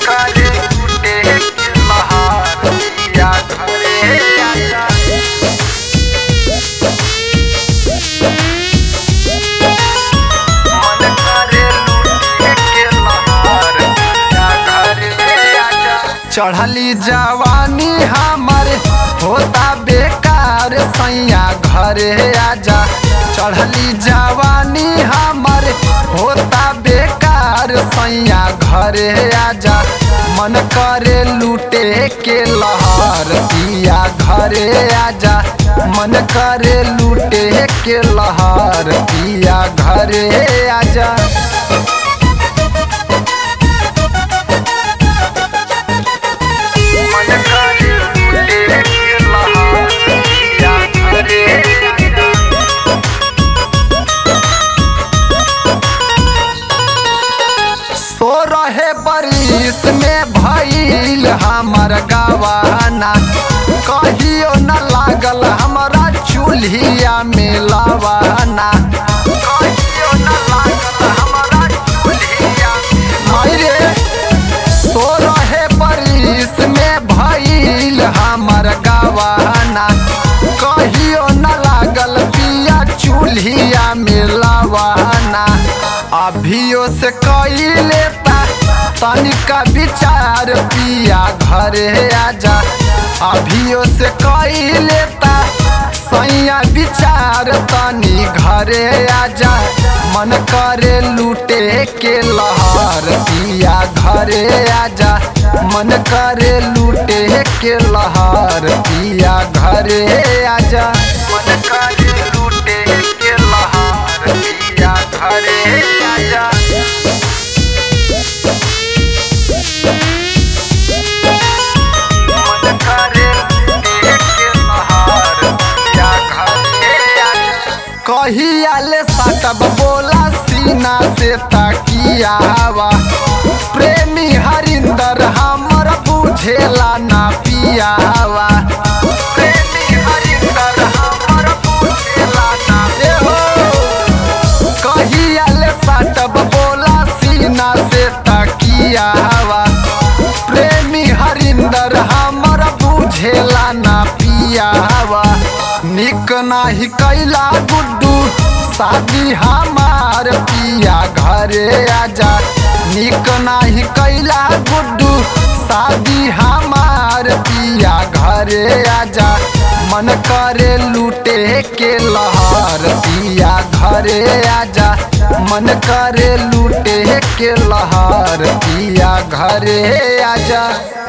करे लूटे के लहार पिया घरे आजा मन करे लूटे के लहार पिया घरे आजा चढ़ली जवानी हमर होता बेकार सैया घरे आजा चढ़ली जवानी हमर होता बेकार सैया घरे आजा मन करे लूटे के लहार पिया घरे आजा मन करे लूटे के लहार पिया घरे आजा मन करे लूटे के लहार पिया घरे आजा सो रहे बरिस में भइल हमर गवाना कहियो न लागल हमरा चूल्हिया में लवाना कहियो न लागल हमरा चूल्हिया में रे सो रहे बरिस में भइल हमर गवाना कहियो न लागल पिया चूल्हिया में लवाना अभियो से कई लेता तनिका विचार पिया घरे आजा अभियो से कई लेता सैया विचार तनी घरे आजा मन करे लूटे के लहार पिया घरे आजा मन करे लूटे के लहार पिया घरे आजा मन करे लूटे के लहार पिया घरे आजा मन करे लूटे के लहार पिया घरे आजा कहिया ले सटब बोला सीना से तकिया हवा प्रेमी हरिंदर हमर बुझेला ना पियावा प्रेमी हरिंदर हमर बुझेला ना ए हो कहिया ले सटब बोला सीना से तकिया हवा प्रेमी हरिंदर हमर बुझेला ना पियावा निक नाही कैला गुड्डू शादी हमार पिया घरे आजा निक नाही कैला गुड्डू शादी हमार पिया घरे आजा मन करे लूटे के लहार पिया घरे आजा मन करे लूटे के लहार पिया घरे आजा